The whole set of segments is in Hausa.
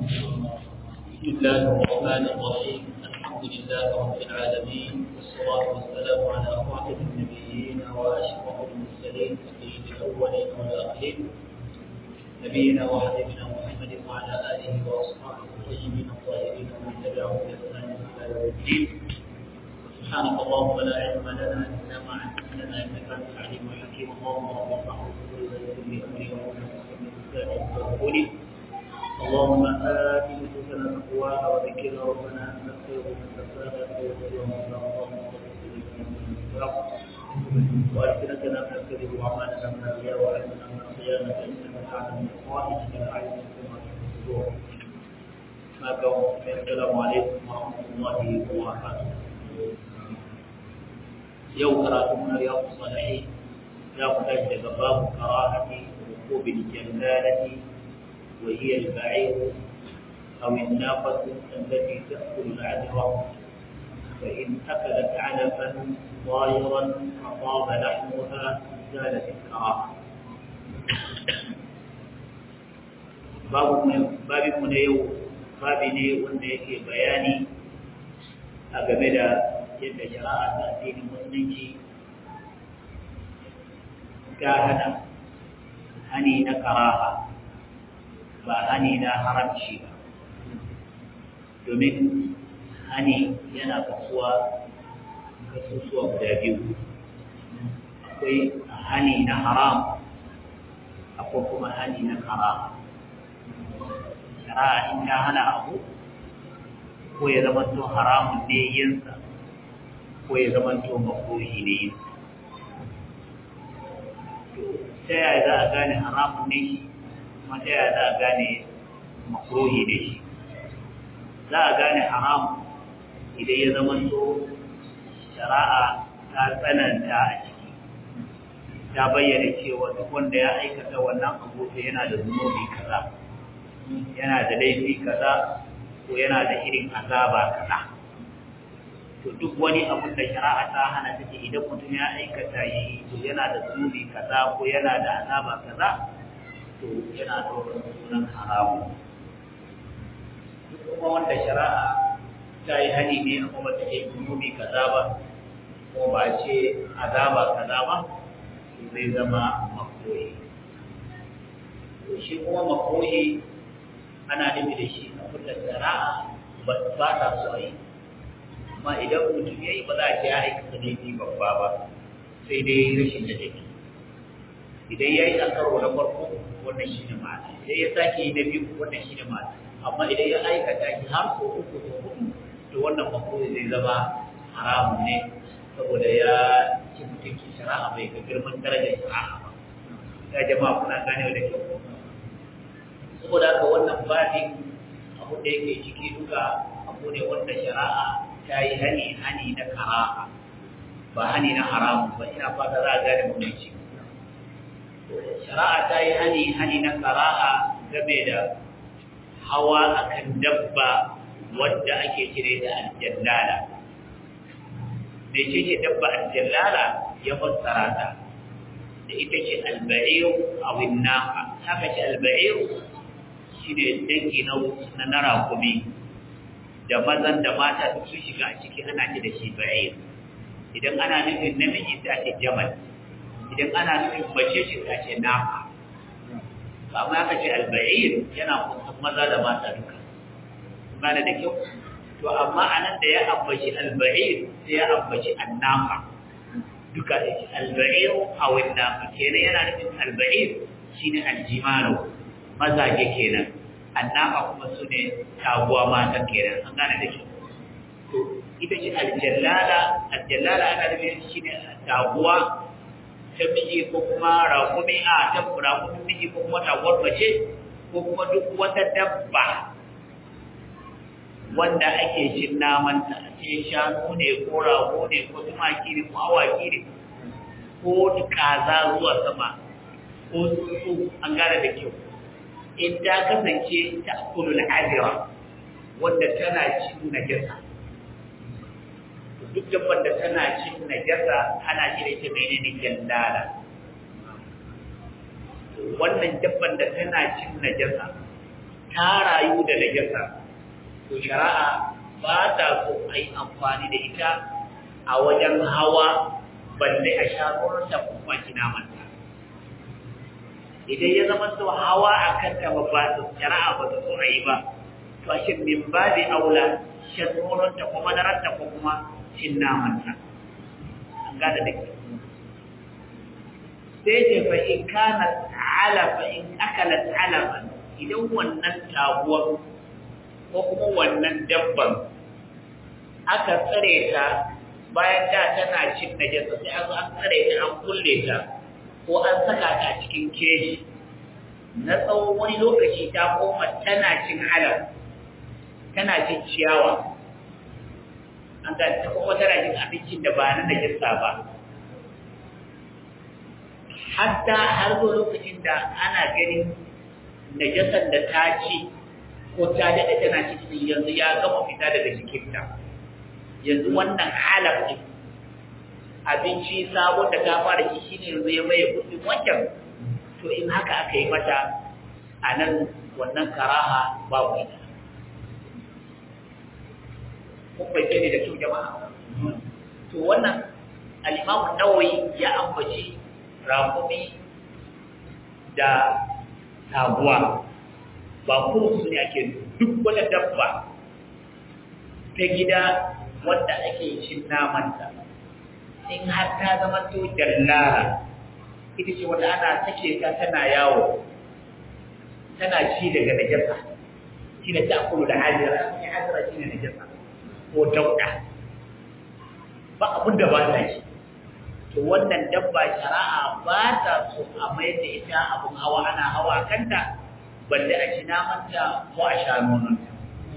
بسم الله الرحمن الرحيم الحمد لله رب العالمين والصلاة والسلام على خاتم النبيين وأشرف المرسلين سيد الأولين والآخرين نبينا وحبيبنا محمد وعلى آله وأصحابه الطيبين الطاهرين ومن تبعهم بإحسان إلى يوم الدين سبحانك اللهم لا علم لنا إلا ما علمتنا إنك أنت العليم الحكيم اللهم رب اشرح لي صدري ويسر لي أمري واحلل عقدة من لساني يفقهوا قولي اللهم آت نفوسنا تقواها وذكرها ربنا أنت خير من زكاها خير من اللهم وألسنتنا من الكذب وأعمالنا من الرياء وعلمنا من الخيانة إنك تعلم خائنة الأعين كما في الصدور ما كان السلام عليكم ورحمة الله وبركاته يوم قرأتم رياض الصالحين يا متجد باب كراهة ركوب الجلالة وهي البعير أو الناقة التي تأكل العذرة فإن أكلت علفا طائرا فطاب لحمها زالت الكراهة babinmu na yau babi ne wanda yake bayani a game da yadda shari'a ta addinin musulunci ta hana hani na karaha ba hani na haramci ba domin hani yana kasuwa kasusuwa guda biyu akwai hani na haram akwai kuma hani na karaha shari'a in ta hana abu ko ya zama to haramun ne yinsa ko ya zama to makruhi ne yinsa ta yaya za a gane haramun ne shi kuma ta yaya za a gane makruhi ne shi za a gane haram idan ya zama to shari'a ta tsananta a ciki ta bayyana cewa duk wanda ya aikata wannan abu yana da zunubi kaza yana da laifi kaza ko yana da irin azaba kaza to duk wani abun da shari'a ta hana take idan mutum ya aikata yi to yana da zunubi kaza ko yana da azaba kaza to yana ɗaukar sunan haramu duk kuma wanda shari'a ta yi hani ne a kuma take zunubi kaza ba ko ba ce azaba kaza ba zai zama makoyi shi kuma makoyi ana nufi da shi abin da shari'a ba ta so a yi amma idan mutum ya yi ba za a ce ya aikata laifi babba ba sai dai rashin da take idan ya yi a karo na farko wannan shi ne mata idan ya sake yi na biyu wannan shi ne mata amma idan ya aikata shi har ko uku ko hudu to wannan makoni zai zama haramun ne saboda ya ci mutunci shari'a bai ga girman darajar shari'a ba ya jama'a kuna ganewa da kyau saboda haka wannan babin abu da yake ciki duka abu ne wanda shari'a ta yi hani hani na karaha ba hani na haramun ba ina fata za a gane mutunci shari'a ta yi hani hani na karaha game da hawa akan dabba wadda ake cire da aljallala me ce ce dabba aljallala ya fassara ta da ita ce alba'ir a winnafa haka ce alba'ir shi ne dangi na na rakumi da mazan da mata duk sun shiga a ciki ana ce da shi ba'ir idan ana nufin namiji ta ce jamal idan ana nufin mace shi ta ce nafa amma aka ce alba'ir yana kusan maza da mata duka gane da kyau to amma anan da ya ambaci alba'ir sai ya ambaci annafa duka da shi alba'ir a wannan kenan yana nufin alba'ir shine aljimaru mazaje kenan annaba kuma su ne taguwa mata kenan an gane da kyau to ita ce aljallala aljallala ana nufin shine taguwa ta miji ko kuma raƙumi a ta raƙumin miji ko kuma taguwar mace ko kuma duk wata dabba wanda ake cin namanta a ce shanu ne ko rago ne ko tumaki ne ko awaki ne ko kaza zuwa sama ko tsuntsu an gane da kyau in ta kasance ta kulul adira wanda tana cin najasa duk dabban da tana cin najasa ana cire ta menene jallala wannan dabban da tana cin najasa ta rayu da najasa to shari'a ba ta so a yi amfani da ita a wajen hawa balle a sha ruwanta kuma kina manta idan ya zama to hawa a kanta ba ba su shari'a ba ta so a yi ba to a shin min babi aula shan ruwanta ko madaranta ko kuma cin namanta an gada da ke sai ce fa in kana alafa in akalat alafa idan wannan taguwar ko kuma wannan dabban aka tsare ta bayan da tana cin najasa sai an an tsare ta an kulle ta ko an saka ta cikin keji na tsawon wani lokaci ta koma tana cin alaf tana cin ciyawa an ga ta kuma tana cin abincin da ba na najasa ba hatta har zo lokacin da ana ganin najasan da ta ci ko ta daɗa tana cikin yanzu ya gama fita daga jikinta yanzu wannan halaf ne abinci sabon da ta fara ci shine yanzu ya maye kudin wancan to in haka aka yi mata a nan wannan karaha babu ita kun bai ne da kyau jama'a to wannan al-imamu nawawi ya ambaci rakumi da taguwa ba kuma su ne ake duk wani dabba ta gida wanda ake cin namanta in har ta zama to dallara ita ce wanda ana sake ta tana yawo tana ci daga najasa shi ne ta kulu da hajira ne hajira shi ne najasa ko dauda ba abin da ba ta shi to wannan dabba shari'a ba ta so a mai da ita abin hawa ana hawa kanta balle a ci namanta ko a sha nononta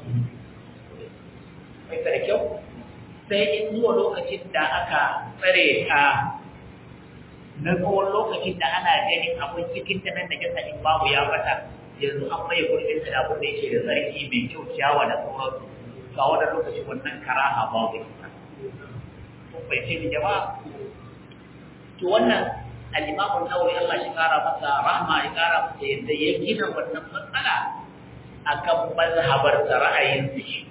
mai da kyau sai in zuwa lokacin da aka tsare ta na tsawon lokacin da ana ganin abin cikin ta nan da kasa in babu ya bata yanzu an mai gurbin ta da abin da yake da sarki mai kyau ciyawa da sauransu ga wannan lokacin wannan karaha babu ita kun bai ce ni jama'a to wannan al-Imam an-Nawawi Allah shi kara masa rahma ya kara masa yadda ya gina wannan matsala akan mazhabar sa ra'ayin shi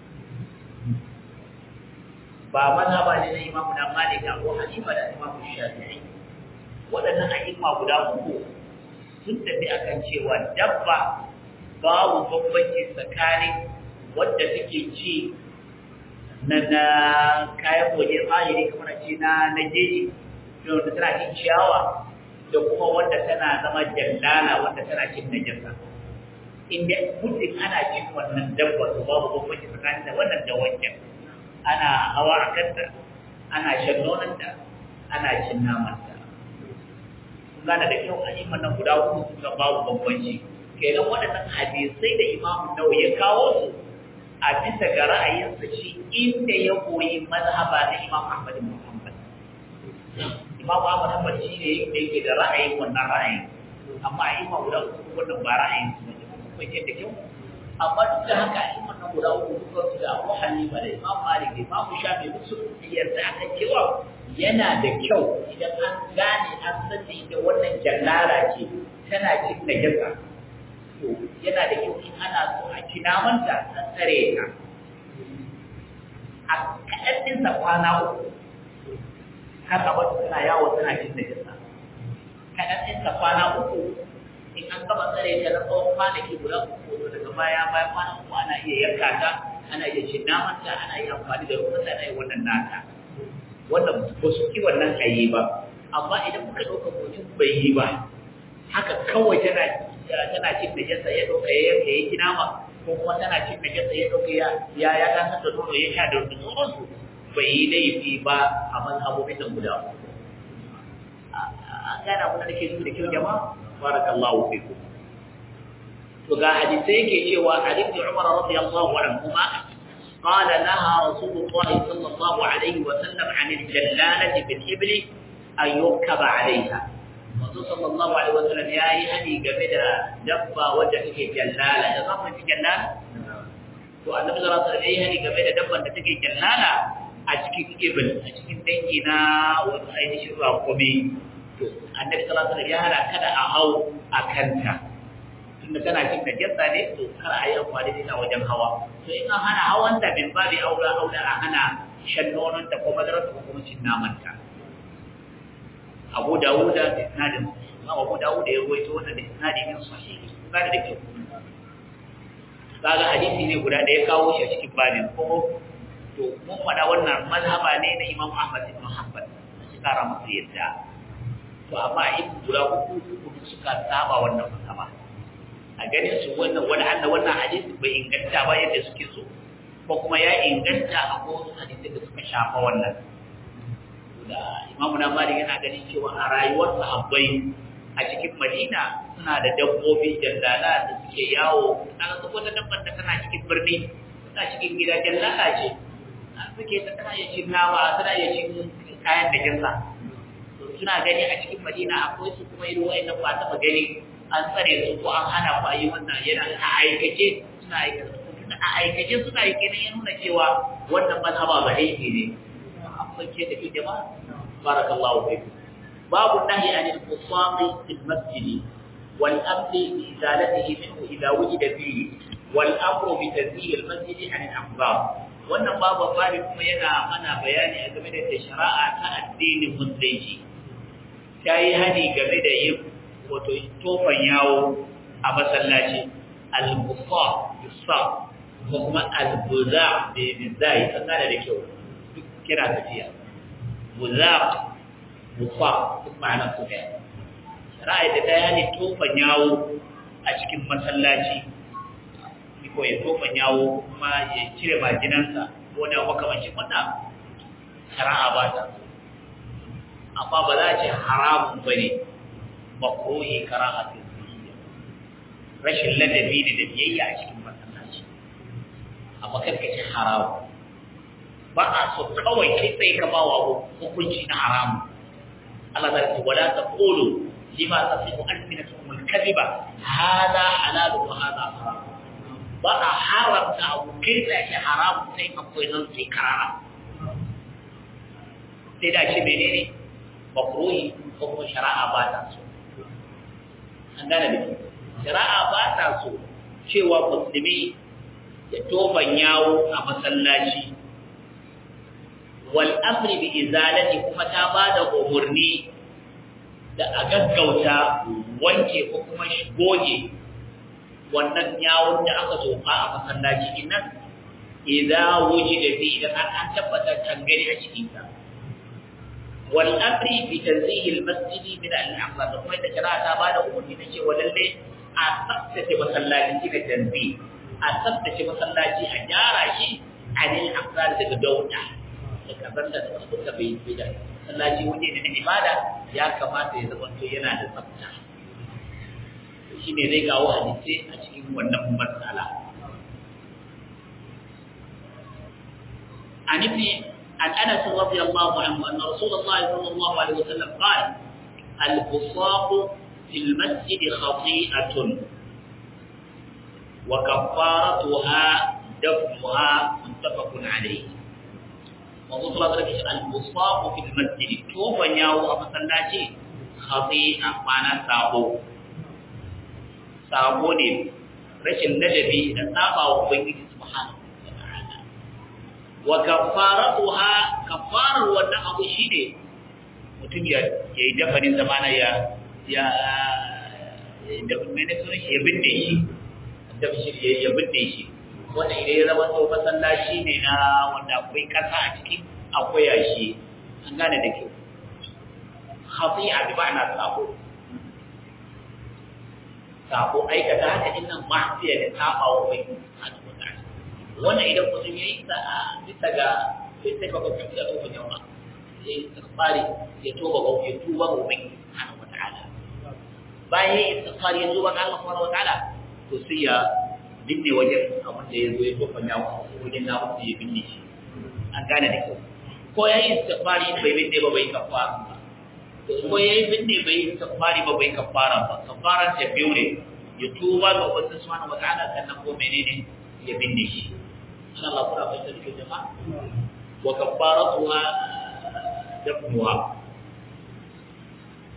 ba mazhaba ne na Imam na Malik da Abu Hanifa da Imam Shafi'i waɗannan a'imma guda uku sun tafi akan cewa dabba babu bambanci tsakanin wadda take ci na na kayan waje zahiri kamar ce na na jeji wanda tana cin ciyawa da kuma wanda tana zama jallala wanda tana cin najasa inda mutum ana cin wannan dabba to babu bambanci tsakanin da wannan da wancan ana hawa a kanta ana shan nonanta ana cin namanta kun gane da kyau a iman nan guda uku suka babu bambanci kenan waɗannan hadisai da imamu nawa ya kawo su a bisa ga ra'ayinsa shi inda ya koyi mazhaba na imam ahmad muhammad Imam Ahmad Hanbal shi ne da yake da ra'ayin wannan ra'ayin amma a imam guda uku wannan ba ra'ayin su ne kuma yake da kyau amma duk da haka a imam nan guda uku duka su da Abu Hanifa da Imam Malik da Imam Shafi duk sun yarda akan cewa yana da kyau idan an gane an sani da wannan jallara ce tana cin najasa to yana da kyau in ana so a ci namanta an tsare ta a kaɗan ɗinsa kwana uku har a wata tana yawo tana cin najasa kaɗan ɗinsa kwana uku in an gama tsare ta na tsawon kwanaki guda uku to daga baya bayan kwana uku ana iya yanka ta ana iya cin namanta ana iya amfani da ruwan ana iya wannan nata wannan ba su ki wannan ayi ba amma idan muka ɗauka mutum bai yi ba haka kawai tana tana cin najasa ya ɗauka ya yanka ya ki nama ko kuma tana cin najasa ya ɗauka ya ya ya tasar da nono ya sha da sauransu bai yi laifi ba a mazhabobin nan guda uku an gane abin da nake nufi da kyau jama'a barakallahu fiku to ga hadisi yake cewa Ali ibn Umar radiyallahu anhu ma قال نهى رسول الله صلى الله عليه وسلم عن الجلالة بالإبل أن يركب عليها manzo sallallahu alaihi wasallam ya yi hani game da dabba wadda take jallala da zama take jallala to annabi sallallahu alaihi wasallam ya yi hani game da dabban da take jallala a cikin ibn a cikin dangi na wani ainihin rakumi to annabi sallallahu alaihi wasallam ya hana kada a hau a kanta to tunda kana cin najasa ne to kar a yi amfani da ita wajen hawa to in an hana hawan ta min babi aura aura a hana shan nonon ta ko madarar ta ko kuma cin naman ta Abu Dawuda da isnadin Abu Dawuda ya ruwaito wannan da isnadi min sahihi ba da kyau kaga hadisi ne guda da ya kawo shi a cikin babin ko to mun faɗa wannan mazhaba ne na Imam Ahmad ibn Hanbal shi kara masa yadda to amma in guda uku uku suka saba wannan mazhaba a ganin su wannan wani Allah wannan hadisi bai inganta ba yadda suke so ko kuma ya inganta a wasu hadisi da suka shafa wannan da Imam na Malik yana ganin cewa a rayuwar sahabbai a cikin Madina suna da dabbobi jallala da suke yawo kaga su wata dabbar da tana cikin birni tana cikin gida jallala ce suke ta tana iya cin nama tana iya cin kayan da jinsa suna gani a cikin Madina akwai su kuma irin wa'annan ba taɓa gani an tsare su ko an hana ku a yi wannan yana a aikace suna aikace a aikace suna yi kenan ya nuna cewa wannan mazhaba ba aiki ne an fake da ke jama'a barakallahu fikum babu nahi an al-qusami fil masjid wal amri bi izalatihi minhu idha wujida fihi wal amru bi tazil al-masjid an al-aqdar wannan babu fari kuma yana mana bayani a game da shari'a ta addinin musulunci ta yi hani game da yin wato tofan yawo a masallaci al-busa yusa ko kuma al-buza da bizai tsakana da kyau duk kira tafiya buza busa duk ma'anar su ne shari'a da ta yi hani tofan yawo a cikin masallaci ko ya tofan yawo kuma ya cire majinansa ko da makamancin wannan shari'a ba ta amma ba za a ce haramun ba ne makruhi karahatu rashin ladabi ne da biyayya a cikin masallaci amma kar ka ce haramu ba a so kawai kai sai ka ba wa hukunci na haramu Allah ta ce wala taqulu lima tasifu alsinatukum alkadhiba hada halal wa hada haram ba a haramta abu kai sai ce haramu sai akwai nan sai karara sai da ce menene makruhi ko kuma shari'a ba ta so an gane da shari'a ba ta so cewa musulmi ya toban yawo a masallaci wal amri bi izalati kuma ta ba da umurni da a gaggauta wanke ko kuma goge wannan yawon da aka tofa a masallaci innan idza wujida fi idan an tabbata tangare a cikin sa والامر بتنزيه المسجد من الاعضاء kuma ita kira ta bada umarni na cewa lalle a tsaftace masallaci da tanzi a tsaftace masallaci a gyara shi a ne afsar daga dauda da kazan da suka bai bai da masallaci waje ne na ibada ya kamata ya zama to yana da tsafta shi ne zai kawo hadisi a cikin wannan matsala عن ابن عن انس رضي الله عنه ان رسول الله صلى الله عليه وسلم قال البصاق في المسجد خطيئه وكفارتها دفنها متفق عليه وقال الله عليه البصاق في المسجد توفى ياو مسلاتي خطيئه معنى سابو sabo ne rashin ladabi da saba wa ubangiji subhanahu wa kafaratuha kafarar wannan abu shine mutum ya yi dafanin zamana ya ya da mene sunan shi ya binne shi da shi ya binne shi wannan idan ya zama to masallaci ne na wanda akwai kasa a cikin akwai yashi an gane da kyau khati'a bi ma'ana sabo sabo aikata haka din nan ma'asiya da saba wa ubangiji subhanahu wa ta'ala wannan idan mutum ya yi sa bisa ga sai ka kwakwafi ya toba jama'a ya yi tsakfari ya toba ga ya tuba ga ubangiji subhanahu wata'ala bayan ya yi tsakfari ya tuba ga Allah subhanahu wata'ala to sai ya binne wajen abin da ya zo ya toba ya wajen na wanda ya binne shi an gane da kyau ko ya yi tsakfari bai binne ba bai kafara ba to ko ya yi binne bai yi tsakfari ba bai kafara ba kafaran ta biyu ne ya tuba ga ubangiji subhanahu wata'ala sannan ko menene ya binne shi إن الله تعالى فيسألك الجماعة وكفارتها دفنها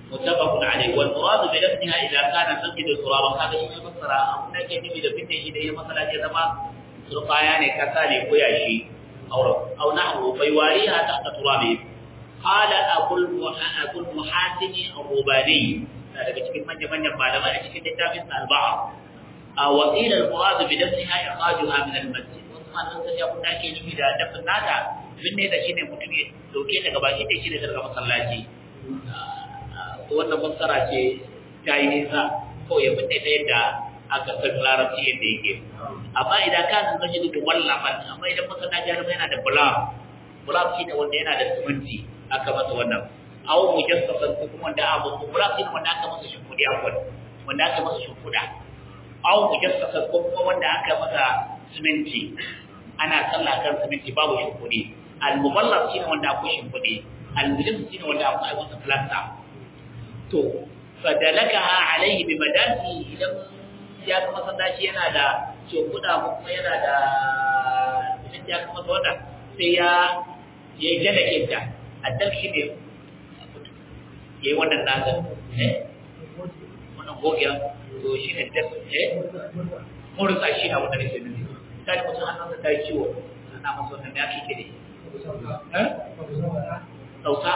متفق عليه والمراد بلفظها اذا كان مسجد ترابا هذا شيء فسر abin da ke nufi da binne shi da ya masala ya zama surqaya ne kasa ne ko yashi aw aw nahwu bai wariha ta turabi qala abul abul muhasini ar-rubani daga cikin manyan manyan malamai a cikin littafin al-ba'a wa qila al-murad bi lafziha ikhrajuha min al-masjid wannan sai abin da ke nufi da dafin nata binne da shine mutum ya dauke daga baki da shi daga masallaci wannan fassara ce ta yi nisa ko ya fita ta yadda aka san larabci yadda yake amma idan ka san zan yi da wallafan amma idan masallaci har yana da bulam bulam shi ne wanda yana da siminti aka masa wannan aw mujassasan ko kuma wanda abu bulam shi ne wanda aka masa shimfudi akwai wanda aka masa shimfuda aw mujassasan ko kuma wanda aka masa siminti ana sallah kan siminti babu shimfudi al-muballaf shi ne wanda akwai shimfudi al-mujassas shi ne wanda akwai masa plasta to fadalakaha alaihi bi madasi idan ya kuma masallaci yana da shekuda ko kuma yana da idan ya kuma wata sai ya ya yi dalake ta addal shi ne ya yi wannan nasa eh wannan gogiya to shi ne da eh murza shi na wannan shi ne sai mutum hannunsa ta yi ciwo ana masa wannan ya kike ne eh sausa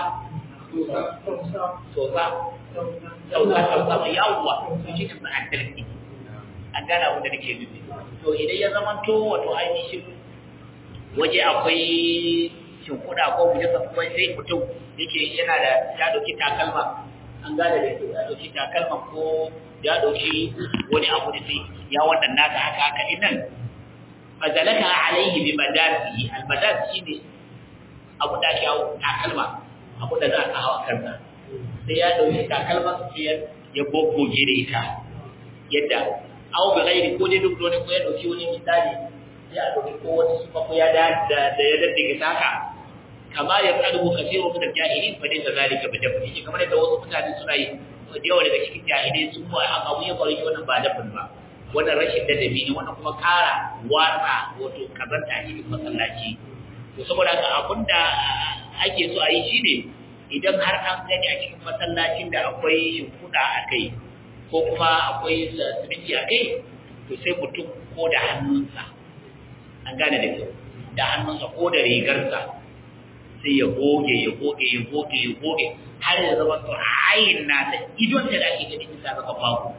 sosa sauka sauka mai yawuwa su shi ne ma'adar ne an gana abin da nake nufi to idan ya zama to wato ainihin waje akwai shimfiɗa ko mu jasa kuma sai mutum yake yana da ya ɗauki takalma an gane da ke ya ɗauki takalma ko ya ɗauki wani abu da sai ya wannan naka haka haka inan fazalaka alaihi bi madasi al madasi shine abu da ake hawo takalma abu da za ka hawa kansa sai ya dauki takalman siyar ya goggoge da ita yadda aw bi ghairi ko dai duk dole ko ya dauki wani misali ya dauki ko wani sufa ko ya da da ya daddige taka kama ya kadu kasiru min al-jahilin fa dai zalika bi dafi kamar da wasu mutane suna yi da yawa daga cikin jahilai sun ba aka abu ya faru wannan ba dafin ba wannan rashin ladabi ne wannan kuma kara watsa wato kazanta a cikin masallaci to saboda haka abinda ake so a yi shine idan har an gani a cikin masallacin da akwai shimfiɗa a kai ko kuma akwai siminti a kai to sai mutum ko da hannunsa an gane da kyau da hannunsa ko da rigarsa sai ya goge ya goge ya goge ya goge har ya zama to ayin nasa idon da ake gani bisa ga babu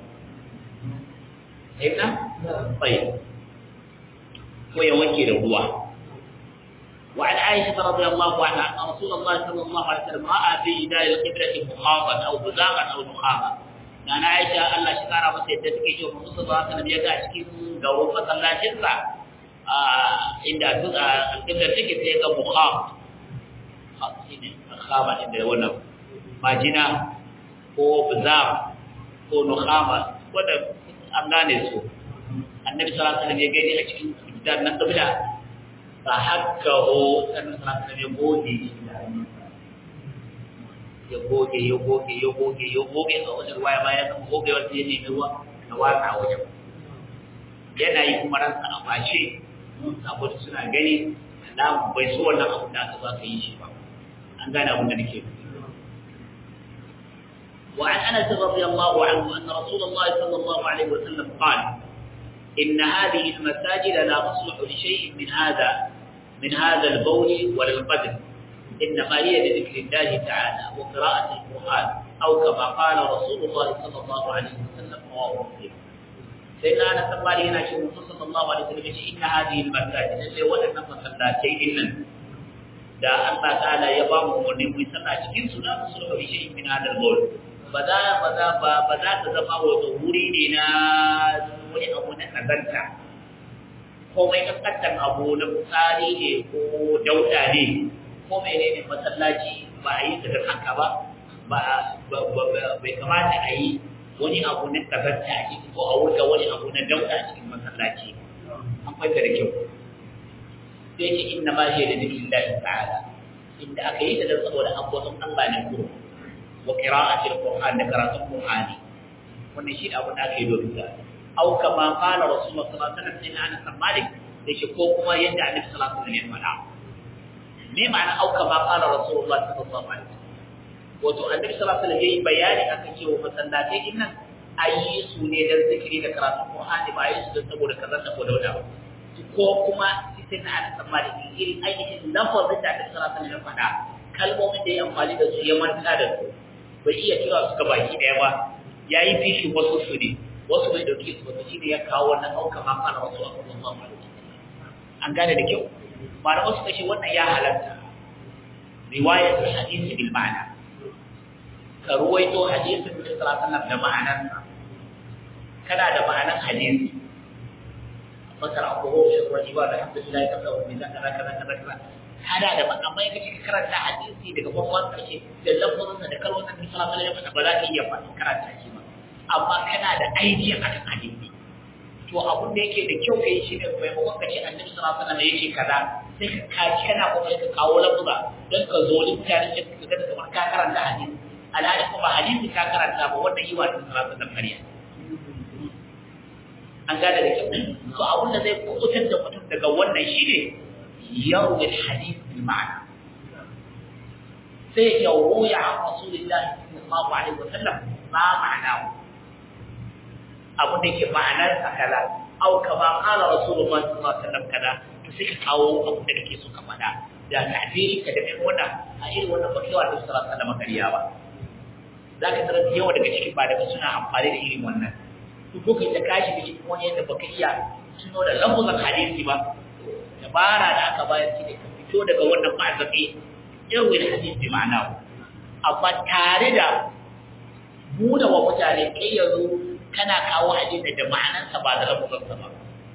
Aika? Bai. Ko ya wanke da ruwa. وعن عائشة رضي الله عنها أن رسول الله صلى الله عليه وسلم رأى في جدار القبلة مخاطا أو بزاغا أو نخاما أنا عائشة الله شكرا بس يدتك يشوف الرسول صلى الله عليه وسلم يقع شكيم قروب صلى الله عليه وسلم عند القبلة تكي تيقى مخاط خاما عند وانا ماجنا ko bizar ko nukhama wanda an gane su annabi sallallahu alaihi wasallam ya gani a cikin gidan nan kabila fa hakkahu sannan sallallahu ya goge shi da ya goge ya goge ya goge ya goge a wajen ruwa ya bayan kan goge wata ya nemi ruwa na watsa a wajen yana yi kuma ransa a fashe saboda suna gani alamu bai so wannan abu da aka ba ka yi shi ba an gane abin da nake وعن انس رضي الله عنه ان رسول الله صلى الله عليه وسلم قال إن هذه المساجد لا تصلح لشيء من هذا من هذا البول ولا القدر إنما هي لذكر الله تعالى وقراءة القرآن أو كما قال رسول الله صلى الله عليه وسلم رواه مسلم سيدنا أنس قال هنا شيء صلى الله عليه وسلم إن هذه المساجد اللي ولد مسلاتين إلا da Allah ta'ala ya ba mu umarni mu sallah cikin su da musulma bi shay'in min hadal bawl ba za ba za ba ba za ta zama wato wuri ne na wani abu na kazanta ko mai kaskantar abu na tsari ne ko dauda ne ko mene ne masallaci ba a yi ta haka ba ba bai kamata a yi wani abu na kazanta a ciki ko a wurga wani abu na dauda a cikin masallaci an fahimta da kyau sai ce inna ma shi da zikin lahi ta'ala inda aka yi ta da saboda abubuwan Allah ne kuro wa qira'atil qur'an da karatun qur'ani wannan shi abin da aka yi domin da au kama qala rasulullah sallallahu alaihi wasallam inna ana malik da shi ko kuma yadda annabi sallallahu alaihi wasallam ya faɗa me ma'ana au kama qala rasulullah sallallahu alaihi wasallam wato annabi sallallahu alaihi wasallam yayi bayani akan cewa masallatai din nan ayi su ne dan zikiri da karatu Qur'ani ba ayi su dan saboda kaza saboda wata ba ko kuma sai na ana tsammani irin ainihin lafazin da annabi sallallahu alaihi wasallam ya faɗa kalmomin da ya amfani da su ya manta da su bai iya kira su ga baki daya ba yayi fishi wasu su ne wasu bai dauke su ba shi ne ya kawo wannan auka ma fara wasu a kuma ma an gane da kyau ba da wasu kashi wannan ya halatta riwayatul hadisi bil ma'ana ka ruwaito hadisin da sallallahu alaihi da ma'anarsa kana da ma'anar hadisi fakar abu ho shi wani ba da alhamdulillah ka tsawo ne zaka zaka zaka zaka kana da amma yake ka karanta hadisi daga farkon karshe da lafazin da kalmomin da sallallahu alaihi wasallam ba za ka iya faɗi karanta shi ba amma kana da idea akan hadisi to abun da yake da kyau kai shi ne maimakon ka ce annabi sallallahu alaihi wasallam yake kaza sai ka kaji kana kokarin ka kawo lafuza don ka zo littafin da ka ga kamar ka karanta hadisi alhali kuma hadisi ka karanta ba wanda yi wa annabi sallallahu alaihi wasallam kariya an gane da kyau to abun da zai kubutar da mutum daga wannan shine yarwi hadith bil ma'ana sai ya ruya an rasulullahi sallallahu alaihi wasallam ma ma'anahu abun da yake ma'anar sa kaza au kama qala rasulullahi sallallahu alaihi wasallam kaza to sai ka kawo abun da kake so ka faɗa da ta'biri ka da wannan a irin wannan bakewa da sallallahu alaihi wasallam kariya ba zaka tarar yawa daga cikin ba daga suna amfani da irin wannan ko kai ta kashi da cikin wani yadda baka iya tuno da lafuzan hadisi ba dabara da aka bayar shi ne ka fito daga wannan ma'azabi irin da hadisi ma'ana amma tare da buɗe wa mutane kai yanzu kana kawo hadisi da ma'anansa ba da lafuzansa ba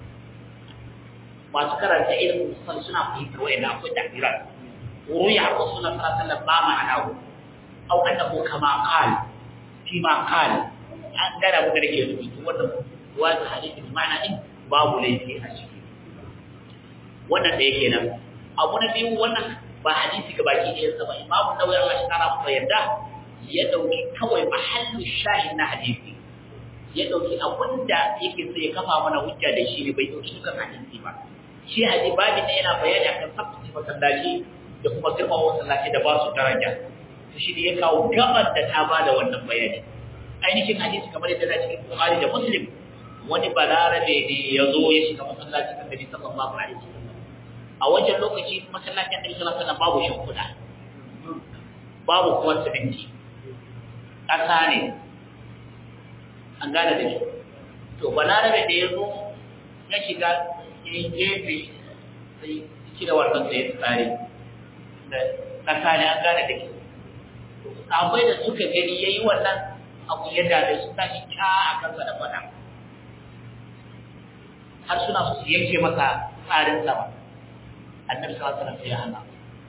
masu karanta irin musamman suna fahimtar wa'ina akwai takdirar ruya rasulullah sallallahu alaihi wasallam ba ma'anahu au annahu kama qala fi ma qala an gana muka da ke rubutu wannan wani hadisi ma'ana din babu laifi a ciki wannan da yake nan abu na biyu wannan ba hadisi ga baki ɗayan sa ba imamu nawawi Allah shi kara masa yarda ya dauki kawai mahallu shahin na hadisi ya dauki abinda yake so ya kafa mana hujja da shi ne bai dauki dukan hadisi ba shi hadisi babu ne yana bayani akan tsaftace masallaci da kuma girman masallaci da ba su daraja shi ne ya kawo gabar da ta bada wannan bayani ainihin hadisi kamar yadda na cikin Bukhari da Muslim wani balarabe ne ya zo ya shiga masallacin Annabi sallallahu alaihi wasallam a wancan lokaci masallacin Annabi sallallahu alaihi wasallam babu shimfiɗa babu kuma siminti ƙasa ne an gane da shi to balarabe da ya zo ya shiga ya gefe sai cire wannan sai tsari da ƙasa ne an gane da shi sabai da suka gani ya yi wannan abu ya dame su tashi kya a kansa da fada har suna su yanke masa tsarin sama annabi sallallahu alaihi wasallam ya hana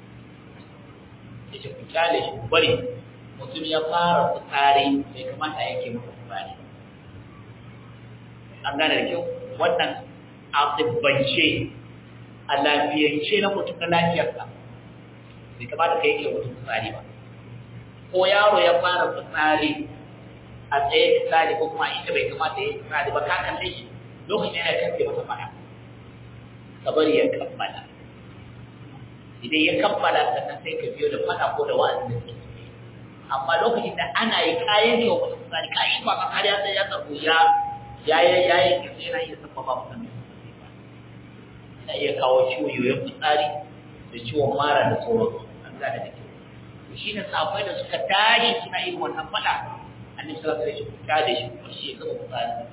yace ku kyale shi ku bari mutum ya fara fitsari bai kamata a yanke masa fitsari an gane da kyau wannan a tsibbance a lafiyance na mutum na lafiyarsa bai kamata ka yanke mutum fitsari ba ko yaro ya fara fitsari a tsaye fitsari ko kuma ita bai kamata ya fitsari ba ka kalle shi lokacin yana kafe masa fada ka bari ya kammala idan ya kammala sannan sai ka biyo da fada ko da wa'azi da suke amma lokacin da ana yi kayan ne wa mutum fitsari ka yi ba ka kariya sai ya tsaro ya ya ya ya yi kirce yana iya sabbaba mutum yana iya kawo ciwo yoyon fitsari da ciwon mara da sauransu an gane da kyau shi ne safai da suka tashi suna yin wannan fada annabi sallallahu alaihi wasallam ya da shi kuma shi ya gaba fitsari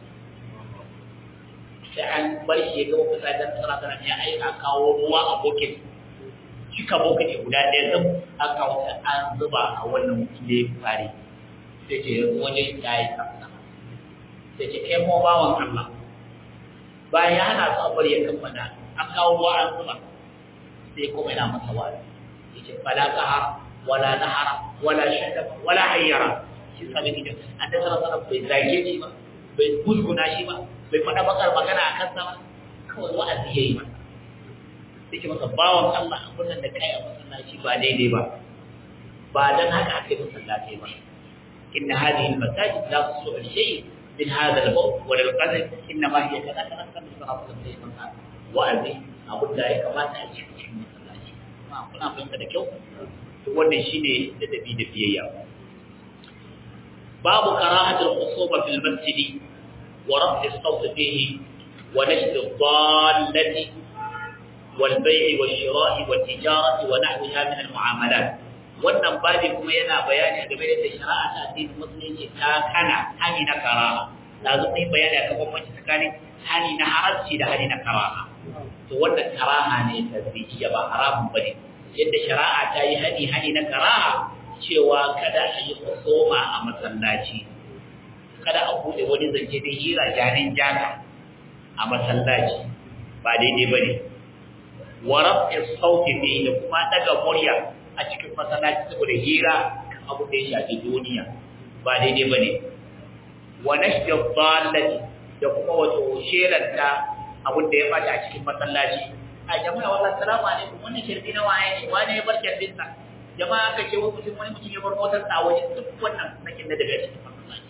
sai an bar shi ya gaba fitsari dan sallallahu alaihi ya aika kawo ruwa a bokin cika bokiti guda ɗaya zan an kawo ta an zuba a wannan mutum da ya fitsari sai ce waje ya yi tsafta sai ce kai kuma bawan Allah bayan ya hana su a bari ya kammala an kawo ruwa an zuba sai kuma yana masa wani ya ce fala kahar wala nahara wala shadaba wala hayyara shi sami gidan an da sanar bai zage shi ba bai gusguna shi ba bai faɗa bakar magana a kansa ba kawai wa'azi ya yi masa sai ke masa bawan Allah abin nan da kai a masallaci ba daidai ba ba dan haka aka yi masallaci ba inna hadhihi al-masajid la tusu al-shay min hadha al-bawl wa al-qadr inna ma hiya kaza kaza kaza sallallahu alaihi wasallam wa'azi abin da ya kamata a cikin masallaci kuna fahimta da kyau to wannan shine ladabi da biyayya babu karahatul khusuba fil masjid wa raf'i as-sawt fihi wa nashr ad-dallati wal bay' wal shira'i wat tijarati wa nahwiha min al-mu'amalat wannan babi kuma yana bayani game da shari'a ta addinin musulunci ta kana hani na karaha lazu ne bayani akan bambanci tsakanin hani na haramci da hani na karaha to wannan karaha ne tazbiya ba haramun bane yadda shari'a ta yi hani hani na karaha cewa kada a yi kusoma a masallaci kada a bude wani zance da hira janin jaka a masallaci ba daidai bane wa rafi sauti ne da kuma daga murya a cikin masallaci saboda hira kan abu da ya shafi duniya ba daidai bane wa nashdi dhallati da kuma wato shelanta abin da ya bata a cikin masallaci a jama'a wallahi assalamu alaikum wannan shirbi na waye ne wane ya bar shirbin sa jama'a aka ce wani mutum wani mutum ya bar motar sa waje duk wannan sakin da daga cikin masallaci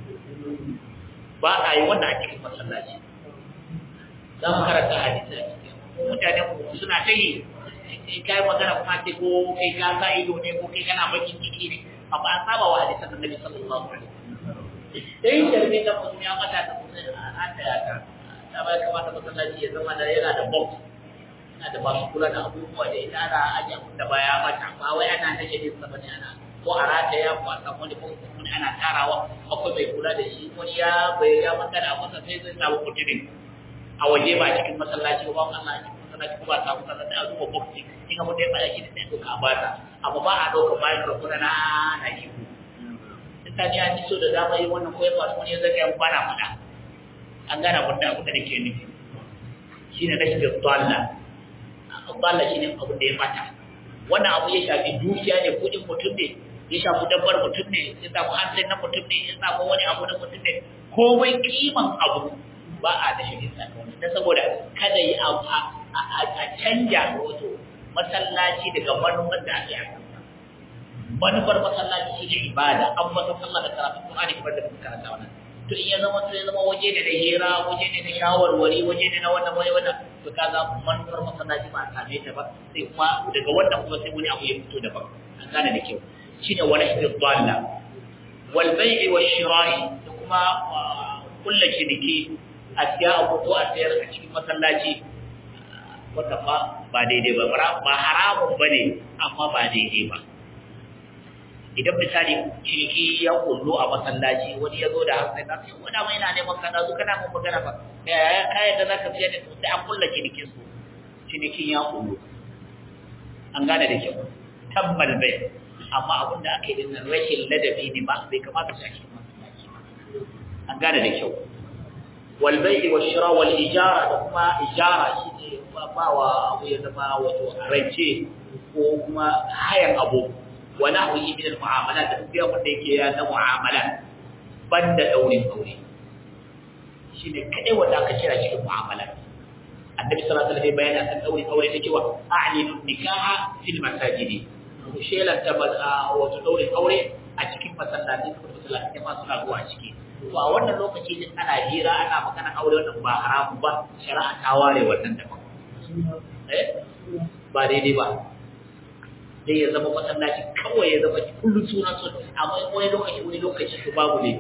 ba a yi wannan a cikin masallaci za mu karanta hadisi a cikin mutane suna ta yi in kai magana kuma sai ko kai ka sa ido ne ko kai kana bakin ciki ne amma an saba wa hadisan annabi sallallahu alaihi wasallam dai shirbi da mutum ya mata da mutum an da ya ta ta ba kamata masallaci ya zama da yana da box yana da masu kula da abubuwa da ita ana ajiye abin da baya mata ba wai ana kashe din sa bane ana ko a rata ya ko a samu wani box wani ana tarawa akwai mai kula da shi wani ya bai ya magana a masa sai zai samu mutumin a waje ba cikin masallaci ba Allah a cikin masallaci ko ba samu sallah da azuba box in abin da ya faɗa shi da sai ka bata amma ba a dauka bayan rukuna na na yi mutane an so da dama yi wannan koyar masu wani ya zaga yan bana faɗa an gana abin da abin da nake nufi shi ne rashin tsalla tsalla shi ne abin da ya mata wannan abu ya shafi dukiya ne kudin mutum ne ya shafi dabbar mutum ne ya samu hansin na mutum ne ya samu wani abu na mutum ne komai kiman abu ba a da shi tsakanin da saboda kada yi a canja wato masallaci daga manufar da ake a manufar masallaci shi ne ibada an masa sallah da karatun Qur'ani kamar da muka karanta wannan to in ya zama to ya zama waje ne da hira waje ne da shawarwari waje ne na wannan waje wannan to kaga manufar masallaci ba a same ta ba sai kuma daga wannan kuma sai wani abu ya fito daban an gane da kyau shine wala istidalla wal bai'i wash shira'i da kuma kullu ciniki a siya abu ko a sayar a cikin masallaci wanda ba ba daidai ba ba haramun bane amma ba daidai ba idan misali ciniki ya kullu a masallaci wani ya zo da hankali za ka yi wani mai na neman kaza zo kana mun magana ba ya kayan da za ka fiye da su sai an kulla cinikin su cinikin ya kullu an gane da kyau tabbal bai amma abin da aka yi din rashin ladabi ne ba bai kamata su ake masallaci ba an gane da kyau wal bai'i wal shira wal ijara da kuma ijara shine ba wa abu ya zama wato rance ko kuma hayan abu wa nahwihi min al-mu'amalat da kuma wanda yake ya na mu'amalat banda daurin aure shine kadai wanda aka kira shi mu'amalat annabi sallallahu alaihi wasallam bayani akan daurin aure da cewa a'linu nikaha fil masajid ku shelanta wato daurin aure a cikin masallaci ko masallaci ma suna zuwa ciki to a wannan lokaci din ana hira ana magana aure wannan ba haramu ba shari'a ta ware wannan daban eh ba daidai ba zai ya zama masallaci kawai ya zama kullum suna so amma wani lokaci wani lokaci to babu ne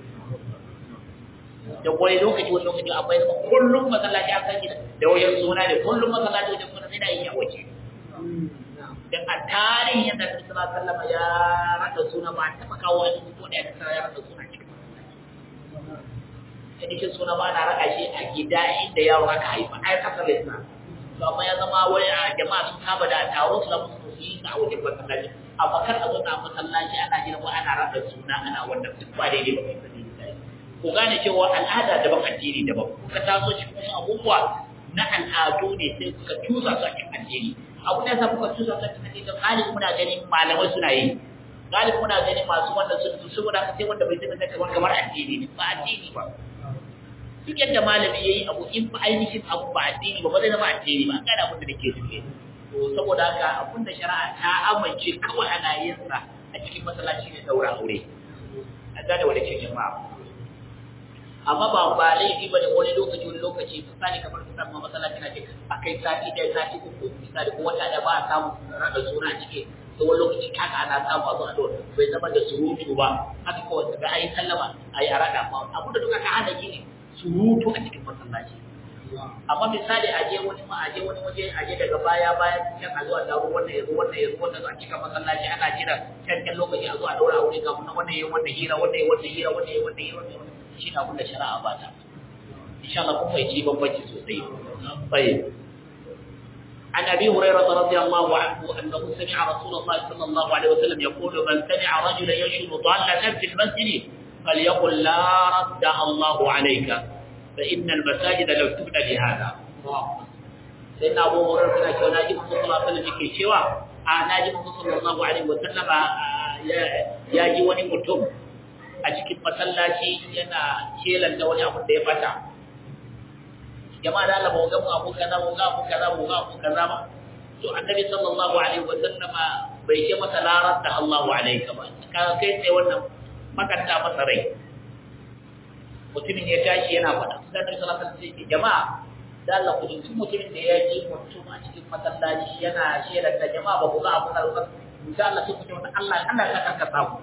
da wani lokaci wani lokaci akwai zama kullum masallaci an san da wajen suna ne kullum masallaci wajen suna sai da yi a waje dan a tarihin yadda Nabi sallallahu alaihi wasallam ya rada suna ba ta maka wani ko da ya rada suna cikin masallaci cikin suna ba na raka shi a gida inda yaro aka haifa ai kasar Islam to amma ya zama wani a jama'a sun saba da taro su da musu yi a wajen masallaci amma kar a zo na masallaci ana jira ko ana rada suna ana wannan duk ba daidai ba kai sani ku gane cewa al'ada daban addini daban kuka taso cikin wasu abubuwa na al'adu ne sai kuka tusa su a cikin addini abu ne sa kuka tusa su a cikin addini galibin muna ganin malamai suna yi galibin muna ganin masu wanda sun tusu saboda haka sai wanda bai zama kamar kamar addini ne ba addini ba duk yadda malami yayi abu in ba ainihin abu ba addini ba ba zai zama addini ba kana abin da nake suke to saboda haka abin da shari'a ta amince kawai ana yin sa a cikin masallaci ne daura aure a gane wanda ce jama'a amma ba ba laifi bane wani lokaci wani lokaci misali kamar misali ma masallaci na ce a kai sati ɗaya sati uku misali ko wata da ba a samu rada suna a ciki to wani lokaci haka ana samu a zuwa bai zama da surutu ba haka kawai daga ayi sallama ayi a rada ba abu da duka ka hana shi ne surutu a cikin masallaci amma misali a je wani ma a je wani waje a je daga baya bayan can a zuwa taro wannan yazo wannan yazo wannan a cikin masallaci ana jira can can lokaci a zo a daura aure kafin wannan yayin wannan hira wannan yayin wannan hira wannan yayin wannan hira wannan shi na abin da shari'a ba ta insha Allah kun fahimci bambanci sosai tayyib عن ابي هريره رضي الله عنه انه سمع رسول الله صلى الله عليه وسلم يقول من سمع رجلا ينشد ضاله في المسجد فليقل لا ردها الله عليك فان المساجد لو تبنى لهذا سيدنا ابو هريره كان cewa naji manzo sallallahu alaihi wasallam yake cewa a naji manzo sallallahu alaihi wasallam ya ji wani mutum a cikin masallaci yana shelanta wani abu da ya fata jama'a da Allah ba ga abu kaza ba ga abu kaza ba ga abu kaza ba to annabi sallallahu alaihi wa sallama bai ce masa larar da Allahu alaika ba ka kai sai wannan makanta masa rai mutumin ya tashi yana faɗa sai annabi sallallahu alaihi wa sallam jama'a da Allah ku duk mutumin da ya ji mutum a cikin masallaci yana shedar da jama'a ba ku ga abu kaza ba insha Allah sai ku ce Allah Allah ka karka samu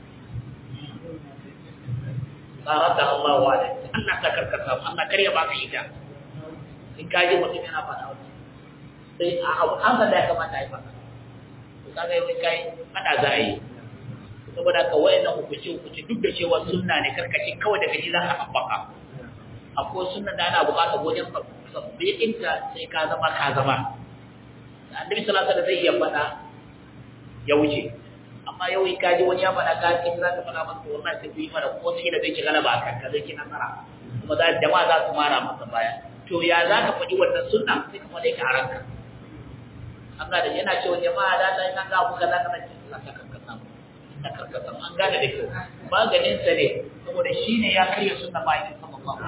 larar da Allahu alaika Allah ka karka samu Allah kar ya baka ita in ka ji mutum yana faɗa wani sai a abu an da ya kamata a yi faɗa to kaga yau kai faɗa za a yi saboda ka wayan nan hukunci hukunci duk da cewa sunna ne karkace kawai daga ji za ka haɓaka akwai sunna da ana buƙatar wajen sabbitinta sai ka zama ka zama annabi sallallahu alaihi zai iya faɗa ya wuce amma yau in ka ji wani ya faɗa ka kin za ka faɗa masa wallahi sai ku yi mana ko sai da zai ci galaba akan ka zai ki nasara kuma za jama'a za su mara masa baya to ya za ka faɗi wannan sunna sai ka faɗi ka a ranka an gane yana cewa jama'a da ta yi nan ga buga za ka nace Allah ta karkata mu ta karkata mu an gane da kyau maganin sa ne saboda shi ne ya karya sunna ba yin sama ba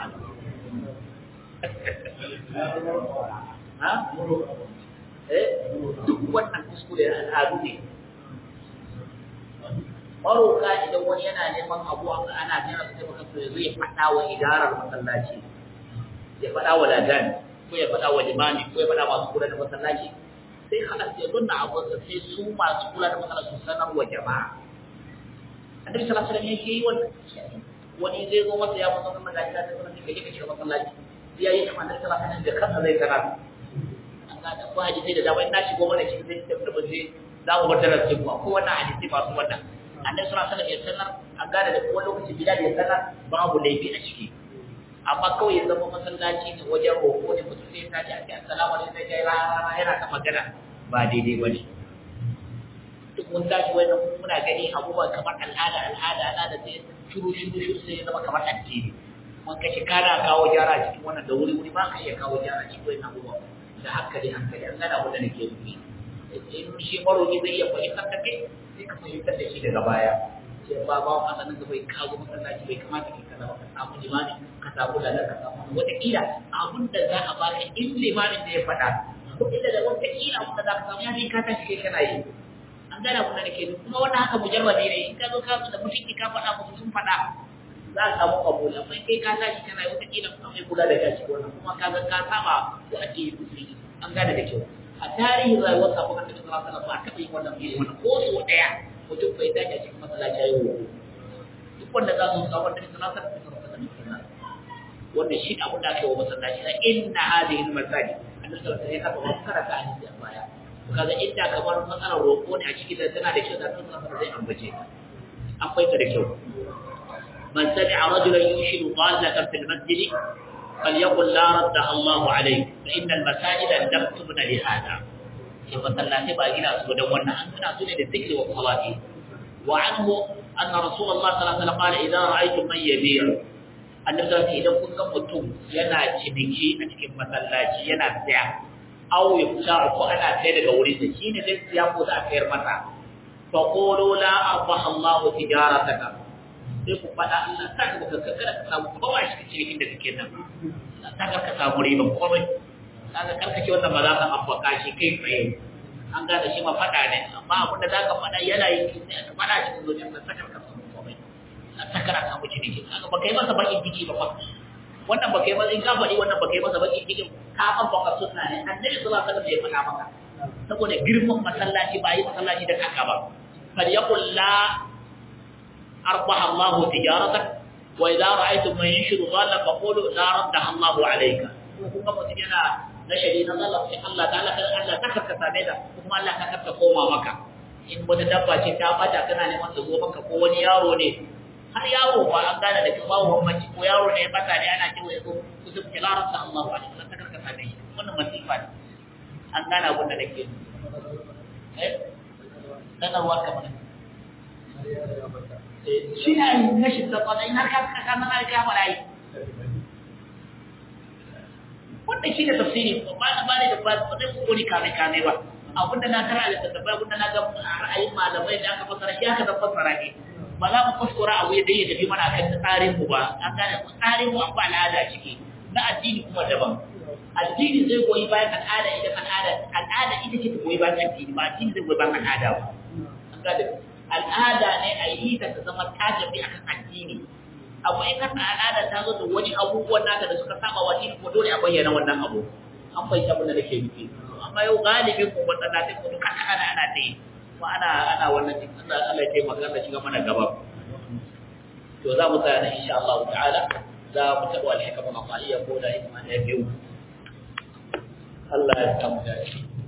ha eh duk wannan kuskure al'adu ne maroka idan wani yana neman abu ana jira su taimaka su zai faɗa wa idarar masallaci ya faɗa wa ladan ko ya faɗa wa limami ko ya faɗa masu kula da masallaci sai haɗa sai nuna abinsa sai su masu kula da masallaci su sanar wa jama'a annabi sallallahu alaihi wasallam yake yi wannan wani zai zo masa ya masa wannan da ta sanar da kake shiga masallaci sai yayi kamar annabi sallallahu alaihi wasallam da kansa zai sanar an ga da ko hadisi da dama ina shigo mana shi zai tafi da bace za mu bar darasin ku ko wannan hadisi masu wannan annabi sallallahu alaihi wasallam ya sanar an gane da kowa lokaci bilal ya sanar babu laifi a ciki amma kawai ya zama masallaci ne wajen roƙo ne mutum sai ta ce a ce assalamu alaikum sai kai rana yana ta magana ba daidai ba ne duk mun tashi wannan muna gani abubuwa kamar al'ada al'ada al'ada sai shuru shuru shuru sai ya zama kamar addini mun kashi kana kawo gyara cikin wannan da wuri wuri ba ka iya kawo gyara cikin wannan abubuwa da hankali hankali an gana abin da nake nufi in shi maroƙi zai iya fahimtar da kai sai ka fahimtar da shi daga baya sai ba ba wa nan da bai kawo masallaci bai kamata ki kaza ba ka samu limani ka samu lalar ka samu wata kila abin da za a baka in limanin da ya faɗa ko ila da wata kila abin da za ka samu ya fi ka tashi kai kana yi an gane abin da nake kuma wannan haka mujarrabi ne in ka zo ka da mutunci ka faɗa musu sun faɗa za a samu kabul amma kai ka tashi kana yi wata kila kuma mai kula da gashi wannan kuma ka ga ka saba ko addini musulmi an gane da kyau a tarihin rayuwar sabon annabi sallallahu alaihi wasallam ba taɓa yin wannan yin wannan ko so ɗaya mutum bai dace cikin masallaci ya yi duk wanda za su samu annabi sallallahu alaihi wasallam wannan shi abin da aka yi wa masallaci na inna hadhihi al-masajid annabi sallallahu alaihi wasallam ya kafa karanta hadisi a baya kaga inda kamar matsalar roƙo ne a cikin da tana da kyau da tun zama zai ambace ta an faita da kyau man sami'a rajulan yushiru dallatan fil masjid falyaqul la radda Allahu alayhi fa inna al-masajida lam tubna li hada ke masallaci ba gina su dan wannan an gina su ne da zikri wa salati wa anhu anna rasulullah sallallahu alaihi wasallam qala idza ra'aytum man yabi'u annabi sallallahu idan kun ga mutum yana ciniki a cikin masallaci yana tsaya aw yafta ko ana sai daga wurin da shine zai siya ko da aka yar masa fa qulu la arbaha Allahu tijarataka sai ku fada Allah ta ka ka kada ka samu kowa shi cikin da kake nan ta ka ka samu riba komai kaga karkace wannan ba za ka ambaka shi kai tsaye an gane shi ma fada ne amma abin da zaka fada yana yi sai ka fada cikin zuciyar ka sakar ka samu komai sakar ka samu ciniki kaga ba kai masa bakin ciki ba fa wannan ba kai masa in ka faɗi wannan ba kai masa bakin cikin ka an baka sunna ne annabi sallallahu alaihi wasallam ya faɗa maka saboda girman masallaci ba yi masallaci da kaka ba fal yaqul la arbaha Allah tijaratak wa idza ra'aytum man yashru dhalla faqulu la raddaha Allah alayka kuma mutum yana na shari na Allah sai Allah ta'ala kan Allah ta karka same da kuma Allah ta karka koma maka in wata dabba ce ta bata kana neman ta zo maka ko wani yaro ne har yaro ba an gane da kuma bambanci ko yaro ne ya bata ne ana cewa yazo kusur kilarar sa Allah wa alaihi ta karka same shi wannan masifa ne an gane abin da nake eh sanarwa kamar shi ne na shi da kwada in har ka ka kana na ka fara yi wannan shi ne tafsiri ba na ba ne da ba zai kokori kame kame ba abinda na kara da tattabai abinda na ga ra'ayin malamai da aka fasara shi aka fassara ne ba za mu kuskura abu da ya tafi mana kan tsarin mu ba an gane tsarin mu an ba al'ada ciki na addini kuma daban addini zai goyi bayan al'ada idan al'ada al'ada ita ce ta goyi bayan addini ba addini zai goyi bayan al'ada ba an gane al'ada ne a yi ta ta zama ta tafi akan addini abu in kan al'ada ta zo da wani abubuwan naka da suka saba wa addini ko dole a bayyana wannan abu an fahimta abin da nake nufi amma yau galibin mu wannan na mu duka ana ana ta yi kuma ana ana wannan din Allah Allah ya taimaka Allah shiga mana gaba to za mu tsaya nan insha Allah ta'ala za mu taɓa alhikama maqaliya ko da hikma ne biyu Allah ya samu dace